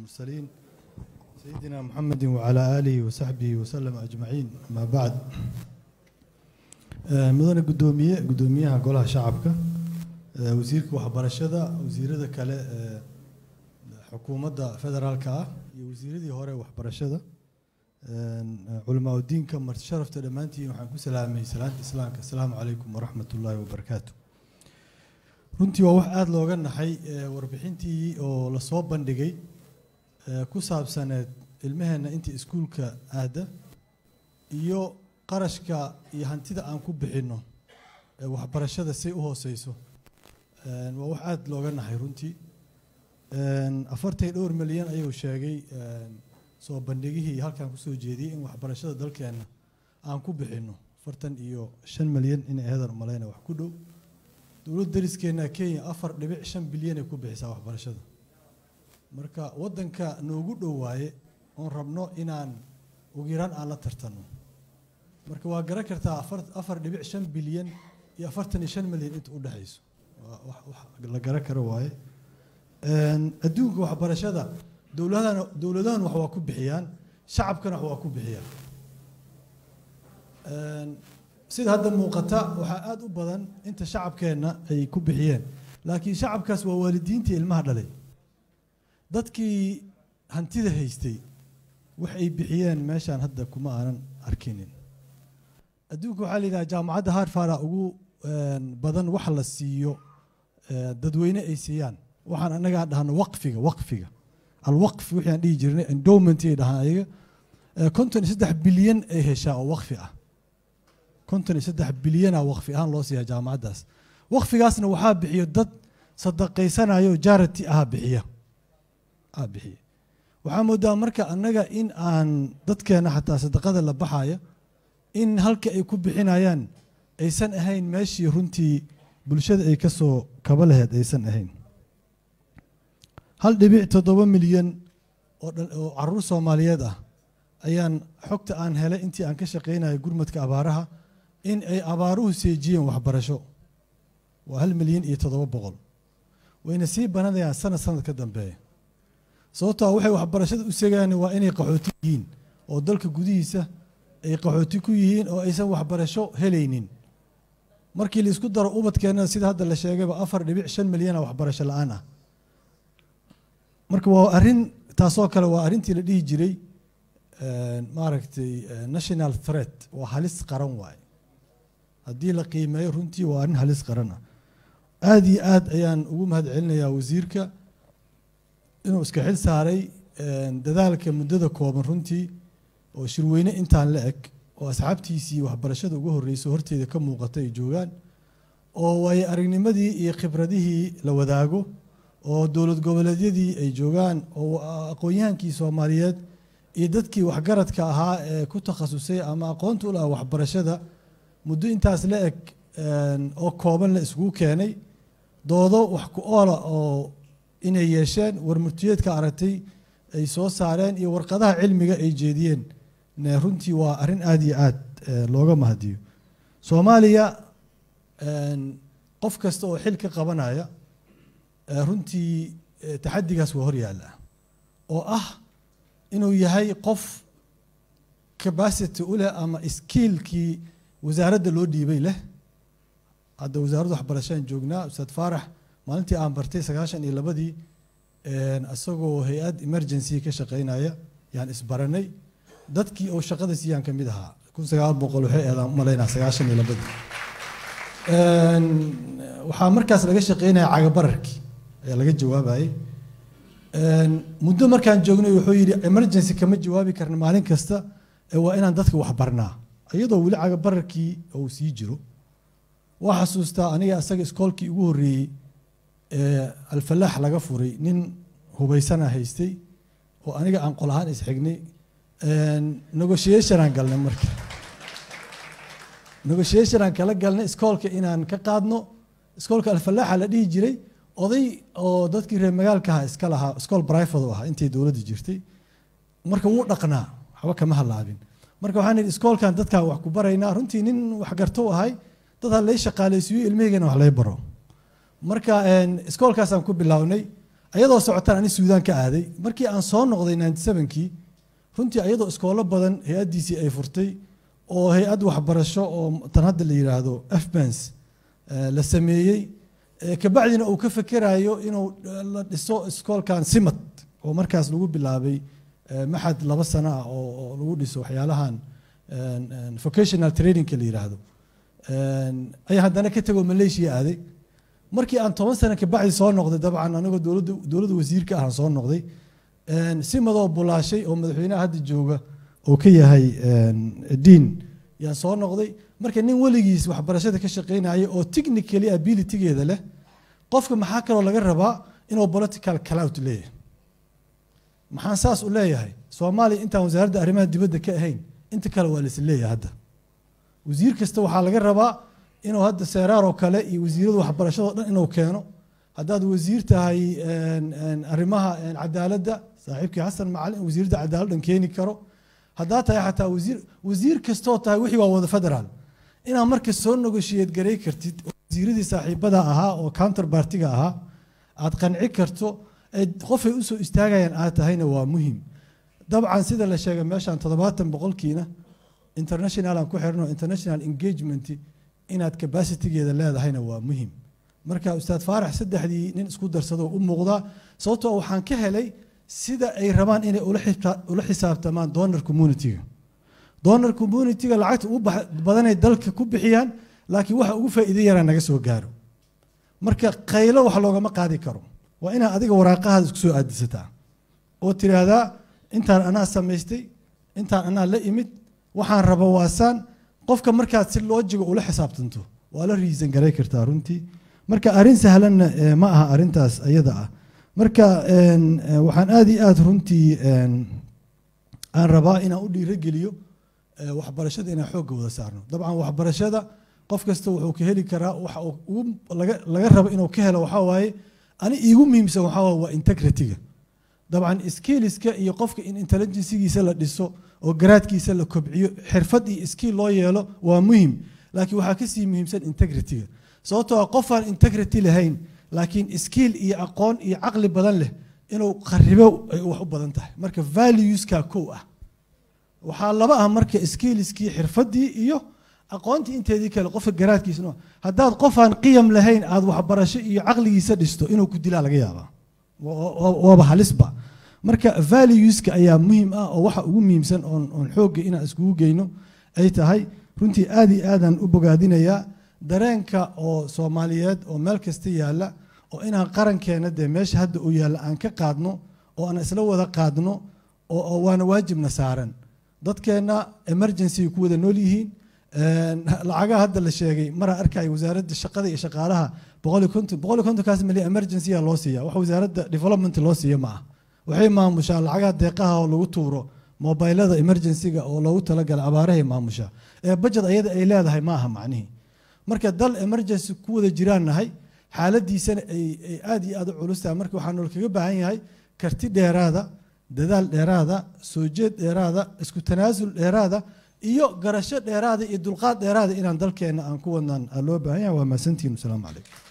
المرسلين سيدنا محمد وعلى آله وصحبه وسلم أجمعين ما بعد مدن قدومية قدوميها قولها شعبك وزيرك وحبرشدة وزيرة كلا xukuumadda federaalka ah iyo wasiiradii hore waxbarashada culamaa udiinka marti sharafta dhammaantiin waxaan ku salaamay salaanta islaamka asalaamu calaykum waraxmat ullaahi wabarakaatu runtii waa wax aada looga naxay warbixintii oo lasoo bandhigay ku saabsaneed ilmaheenna inta iskuulka aada iyo qarashka iyo hantida aan ku bixinno waxbarashada say u hooseyso waa wax aada looga naxay runtii afartan dhowr milyan ayuu sheegay soo bandhigihii halkaan kusoo jeediyey in waxbarashada dalkeenna aan ku bixinno afartan iyo shan milyan in eedan malayna wax ku dhow dowladda dariskeenna kenya afar dhibic shan bilyanay ku bixisaa waxbarashada marka waddanka noogu dhow waaye oon rabno inaan ugu yaraan aan la tartanno marka waa garan kartaa afar dhibic shan bilyan iyo afartan iyo shan milyan inta u dhexayso wax la garan karo waaye adduunka waxbarashada dowladahana dowladahan wax waa ku bixiyaan shacabkana wax waa ku bixiyaan sida hadda muuqata waxaa aada u badan inta shacabkeenna ay ku bixiyeen laakiin shacabkaas waa waalidiintii ilmaha dhalay dadkii hantida haystay wax ay bixiyeen meeshaan hadda kuma aanan arkinin adduunka waxaa la yidhaha jaamacadda harfara ugu badan wax la siiyo dadweyne ay siiyaan waxaan annagaa dhahno waqfiga waqfiga alwaqfi wixii aan dhihi jirnay endowment ay dhahaan ayaga konton iyo saddex bilyan ay heshaa oo waqfi ah konton iyo saddex bilyana waqfi ahaan loo siiyaa jaamacaddaas waqfigaasna waxaa bixiyo dad sadaqaysanayo jarity aha bixiya ah bixiya waxaa moodaa marka annaga in aan dadkeena xataa sadaqada la baxaya in halka ay ku bixinayaan aysan ahayn meeshii runtii bulshada ay ka soo kaba laheyd aysan ahayn hal dhibic toddoba milyan oo caruur soomaaliyeed ah ayaan xogta aan helay intii aan ka shaqaynaya gurmadka abaaraha in ay abaaruhu seejiyeen waxbarasho waa hal milyan iyo toddoba boqol wayna sii bananayaan sanad sanad ka dambeeya sababtoo waxay waxbarashada u segaan waa inay qaxooti yihiin oo dalka gudihiisa ay qaxooti ku yihiin oo aysan waxbarasho helaynin markii laisku daro ubadkeenna sida hadda la sheegayba afar dhibic shan milyana waxbarasho la-aan ah marka waa arrin taasoo kale waa arrintii la dhihi jiray maaragtay national threat waa halis qaran waaye haddii la qiimeeyo runtii waa arrin halis qaran ah aada iyo aad ayaan ugu mahad celinayaa wasiirka inuu iska xil saaray dadaalka muddada kooban runtii oo shirweyne intaan la eg oo asxaabtiisii waxbarashada ugu horreyso horteeda ka muuqata ay joogaan oo waayo aragnimadii iyo khibradihii la wadaago oo dowlad goboleedyadii ay joogaan oo aqoon-yahankii soomaaliyeed iyo dadkii waxgaradka ahaa ee ku takhasusay ama aqoonta u laha waxbarashada muddo intaas la eg oo kooban la iskugu keenay doodo wax ku oola oo inay yeesheen warmurtiyeedka aragtay ay soo saareen iyo warqadaha cilmiga ay jeediyeen runtii waa arrin aada iyo aad looga mahadiyo soomaaliya qof kasta oo xil ka qabanaya runtii taxadigaas waa hor yaalla oo ah inuu yahay qof capacity u leh ama skiilkii wasaaradda loo dhiibay leh hadda wasaaradda waxbarashaan joognaa ustaad faarax maalintii aan bartay sagaashan iyo labadii isagoo hay-ad emergency ka shaqeynaya yaan isbaranay dadkii oo shaqada siiyaan ka mid ahaa kun sagaal boqol waxay eedaan malaynaa sagaashan iyo labadii waxaa markaas laga shaqeynaya cagabararkii ayaa laga jawaabayay muddo markaan joognay wuxuu yidhi emergency kama jawaabi karna maalin kasta waa inaan dadka waxbarnaa iyadoo weli cagabararkii uu sii jiro waa xasuustaa aniga asaga iskoolkii ugu horreeyey alfalaax laga furay nin hubaysana haystay oo aniga aan qol ahaan isxignay negotiationaan galnay marka negotiationaan kala galnay iskoolka inaan ka qaadno iskoolka alfalaaxa la dhihi jiray oday oo dadkii reer magaalkaha iska lahaa iskool brifad u ahaa intay dowladda jirtay marka wuu dhaqnaa waxba kama halaabin marka waxaan idhi iskoolkan dadkaan wax ku baraynaa runtii nin waxgarto u ahay dad ha lay shaqaalaysiiyo ilmahaygana wax lay baro marka iskoolkaasaan ku bilownay ayadoo socotaan ani suudaan ka aaday markii aan soo noqday ninety sevenkii runtii ayadoo iskoolo badan hay-addiisii ay furtay oo hay-ad waxbarasho oo tan hadda la yidhaahdo fbens la sameeyey kabacdina uu ka fekerayo inuu la dhiso iskoolkan simad oo markaas lagu bilaabay maxad laba sano ah oo lagu dhiso waxyaalahan vocational trainingka la yidhaahdo ayaa haddana ka tegoo malaysia aaday markii aan toban sano kabacdi soo noqday dabcan anigoo dowladda dowladda wasiirka ahaan soo noqday simadoo bulaashay oo madaxweynaha hadda jooga oo ka yahay diin yaan soo noqday marka nin weligiis waxbarashada ka shaqaynaya oo technically abilitygeeda leh qofka maxaa kaloo laga rabaa inuu political clout leeyahay maxaan saas u leeyahay soomaaliya intaan wasaaradda arrimaha dibadda ka ahayn inta kale waa laisla leeyahay hadda wasiir kasta waxaa laga rabaa inuu hadda seeraar oo kale iyo wasiirada waxbarashadao dhan inuu keeno haddaad wasiir tahay arrimaha cadaaladda saaxiibkii xasan macalin wasiirada cadaaladdan keeni karo haddaad tahay xataa wasiir wasiir kastoo tahay wixii waa wada federaal inaad marka soo negoshiyad garay kartid oo wasiiradii saaxiibada ahaa oo counter partiga ahaa aad qanci karto qofay usoo istaagayaan aad tahayna waa muhim dabcan sida la sheegay meeshaan toddobaatan boqolkiina international aan ku xirno international engagement inaad capacitygeeda leedahayna waa muhim marka ustaad faarax saddexdii nin isku darsado u muuqdaa sababtoo waxaan ka helay sida ay rabaan inay ula xisaabtamaan donor communityga donor communityga lacagta ugu badanay dalka ku bixiyaan laakiin waxa ugu faa'iido yaraa naga soo gaaro marka qaylo wax loogama qaadi karo waa inaad adiga waraaqahaada isku soo aadisataa oo tiraahdaa intaan anaa samaystay intaan anaa la imid waxaan raba waasaan qofka markaad si loojiga ula xisaabtanto waa la riisan garay kartaa runtii marka arrin sahlanna ma aha arrintaas ayada ah marka waxaan aada iyo aada runtii aan rabaa inaan u dhiirogeliyo waxbarashada inaan xoogga wada saarno dabcan waxbarashada qof kasta wuxuu ka heli karaa waxa uu laga rabo inuu ka helo waxaa waaye ani iigu muhiimsan waxaa waaye waa integrity-ga dabcan skilliska iyo qofka in intelligencegiisa la dhiso oo garaadkiisa la kobciyo xirfad iyo skill loo yeelo waa muhim laakiin waxaa kasii muhiimsan integrity-ga sababtoo qofaan integrity lahayn laakiin skill iyo aqoon iyo caqli badan leh inuu kharibo ay wax u badan tahay marka valueska kow ah waxaa laba ah marka skilliskii xirfadii iyo aqoontii inteedii kale qofka garaadkiisa haddaad qofaan qiyam lahayn aada waxbarasho iyo caqligiisa dhisto inuu ku dilaa laga yaabaa waaba halisba marka valueska ayaa muhiim ah oo waxa ugu muhiimsan oon xoogga inaan iskugu geyno ay tahay runtii aada iyo aadaan u bogaadinayaa dareenka oo soomaaliyeed oo meel kasta yaalla oo inaan qarankeena dee meesha hadda uu yaalla aan ka qaadno oo aan isla wada qaadno oo waana waajibna saaran dadkeenna emergency ku wada nool yihiin lacagaha hadda la sheegay maraa arkaya wasaaradda shaqada iyo shaqaalaha boqol iyo konton boqol iyo kontonkaas milyan emergency-a loo siiya wax wasaaradda development loo siiya ma ah waxay maamushaa lacagaha deeqaha oo lagu tuuro mobilada emergency-ga oo loogu talagala abaarahay maamushaa ee budget ayada ay leedahay ma aha macnihii marka dal emergency ku wada jiraan nahay xaaladiisana ay aada iyo aada u culus tahay marka waxaa nool kaga baahan yahay karti dheeraada dadaal dheeraada soo jeed dheeraada isku tanaasul dheeraada iyo garasho dheeraada iyo dulqaad dheeraada inaan dalkeenna aan ku wadnaan loo baahan yahay waa mahadsantihin wasalaamu calaykum